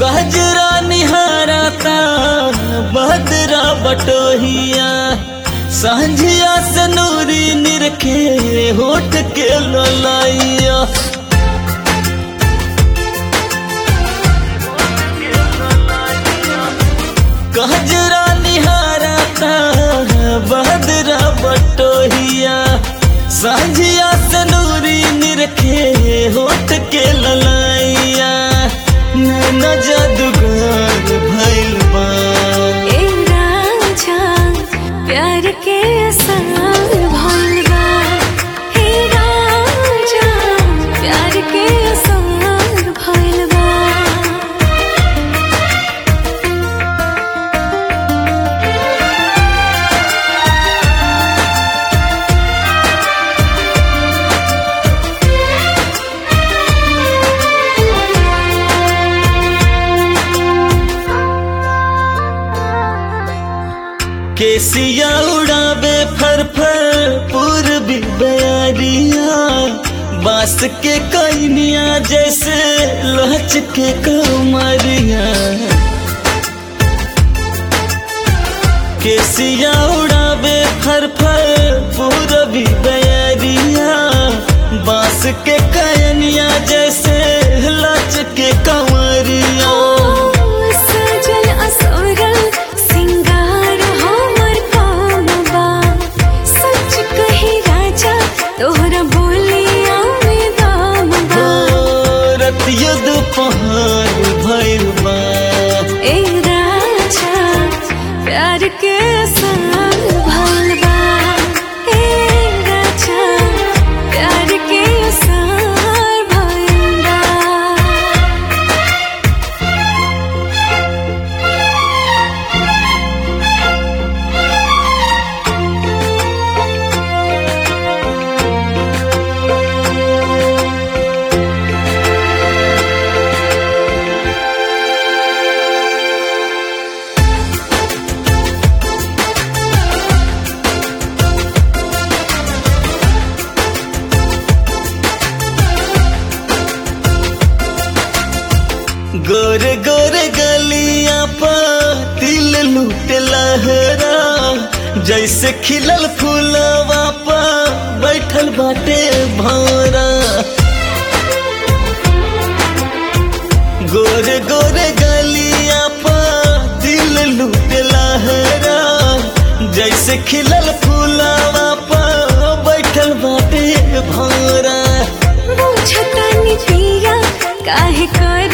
गजरा निहारता बदरा बटोहिया सांझिया से नूरी निरखे होठ के ललाइया गजरा निहारता बदरा बटोहिया सांझिया से नूरी निरखे होठ के ललाइया नैना जादूगर भइल बा ए राजा प्यार के असर भइल बा हे राजा प्यार के असर भइल बा केसिया उड़ावे फर फर पूर्वी बयारिया बांस के कैनिया जैसे लहच के कमरिया केसिया उड़ावे फर फर पूर्वी बयारिया बांस के कैनिया जैसे लच के कमरिया सजल असोरल सिंगार हमर काम बा सच कही राजा तोहरा बोलिया में दाम बा रतिया दोपहर भइल बा ए राजा प्यार के साल भइल बा ए राजा प्यार के साल भइल बा गोरे गोरे गलिया पर तिल लूट लहरा जैसे खिलल फूलवा पर बैठल बाटे भौरा गोरे गोरे गलिया पर तिल लूट लहरा जैसे खिलल फूलवा पर बैठल बाटे भौरा बुझतानी पिया काहे कर